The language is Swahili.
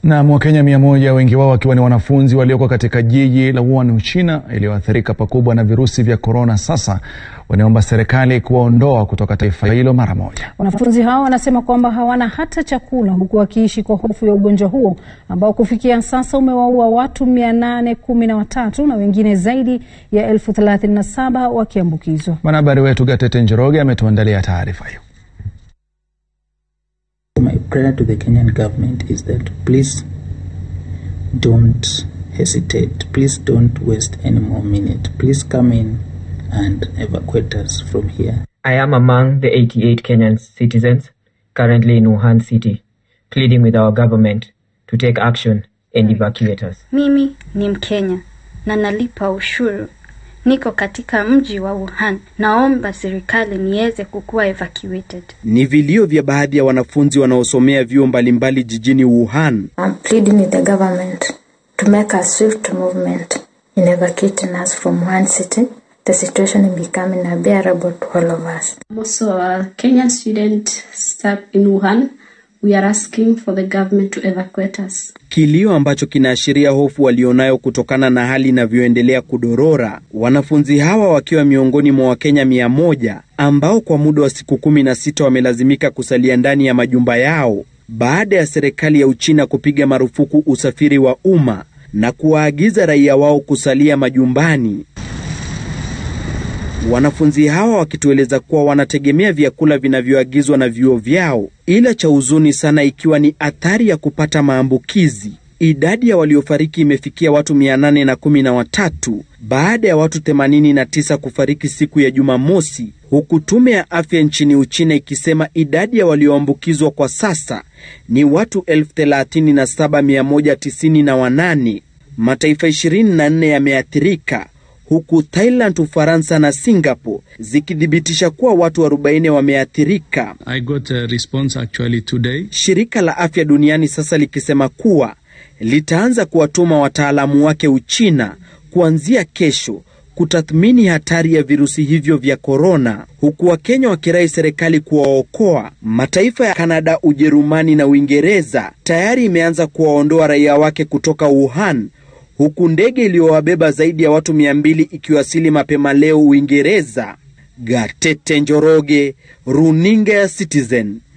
Na Wakenya mia moja, wengi wao wakiwa ni wanafunzi walioko katika jiji la Wuhan, Uchina, iliyoathirika pakubwa na virusi vya korona, sasa wanaomba serikali kuwaondoa kutoka taifa hilo mara moja. Wanafunzi hao wanasema kwamba hawana hata chakula huku wakiishi kwa hofu ya ugonjwa huo ambao kufikia sasa umewaua watu mia nane kumi na watatu na wengine zaidi ya elfu thelathini na saba wakiambukizwa. Mwanahabari wetu Gatete Njoroge ametuandalia taarifa hiyo. My prayer to the Kenyan government is that please don't hesitate. Please don't waste any more minute. Please come in and evacuate us from here. I am among the 88 Kenyan citizens currently in Wuhan city, pleading with our government to take action and evacuate us. Mimi ni Mkenya na nalipa ushuru. Niko katika mji wa Wuhan. Naomba serikali niweze kukuwa evacuated. Ni vilio vya baadhi ya wanafunzi wanaosomea vyuo mbalimbali jijini Wuhan. I'm pleading with the government to make a swift movement in evacuating us from Wuhan city. The situation is becoming unbearable to all of us. I'm also a Kenyan student stuck in Wuhan. We are asking for the government to evacuate us. Kilio ambacho kinaashiria hofu walionayo kutokana na hali inavyoendelea kudorora. Wanafunzi hawa wakiwa miongoni mwa Wakenya mia moja ambao kwa muda wa siku kumi na sita wamelazimika kusalia ndani ya majumba yao baada ya serikali ya Uchina kupiga marufuku usafiri wa umma na kuwaagiza raia wao kusalia majumbani. Wanafunzi hawa wakitueleza kuwa wanategemea vyakula vinavyoagizwa na vyuo vyao, ila cha huzuni sana ikiwa ni athari ya kupata maambukizi. Idadi ya waliofariki imefikia watu mia nane na kumi na watatu baada ya watu 89 kufariki siku ya Jumamosi, huku tume ya afya nchini Uchina ikisema idadi ya walioambukizwa kwa sasa ni watu 37198. Mataifa 24 yameathirika huku Thailand, Ufaransa na Singapore zikithibitisha kuwa watu 40 wameathirika. I got a response actually today. Shirika la Afya Duniani sasa likisema kuwa litaanza kuwatuma wataalamu wake Uchina kuanzia kesho kutathmini hatari ya virusi hivyo vya korona, huku Wakenya wakirai serikali kuwaokoa. Mataifa ya Kanada, Ujerumani na Uingereza tayari imeanza kuwaondoa raia wake kutoka Wuhan huku ndege iliyowabeba zaidi ya watu mia mbili ikiwasili mapema leo Uingereza. Gatete Njoroge, runinga ya Citizen,